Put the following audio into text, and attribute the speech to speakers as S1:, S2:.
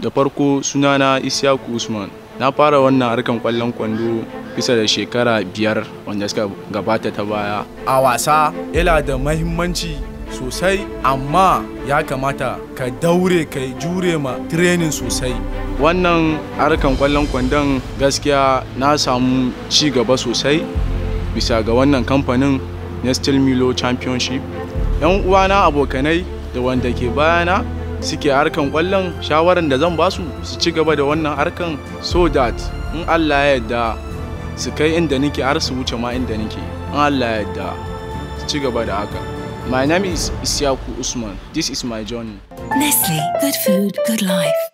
S1: da farko sunana Isyaku Usman na fara wannan harkan kwallon kwando bisa da shekara biyar wanda suka gabata ta baya
S2: a wasa yana da mahimmanci sosai amma ya kamata ka daure ka jure ma training sosai
S1: wannan harkan kwallon kwandon gaskiya na samu ci gaba sosai bisa ga wannan kamfanin Nestle Milo Championship yan uwana abokanai da wanda ke bayana suke harkan kwallon shawaran da zan basu su ci gaba da wannan harkan so that in Allah ya yarda su kai inda nake har su wuce ma inda nake in Allah ya yarda su ci gaba da haka my name is Isyaku Usman this is my journey
S3: Nestle, good food, good life.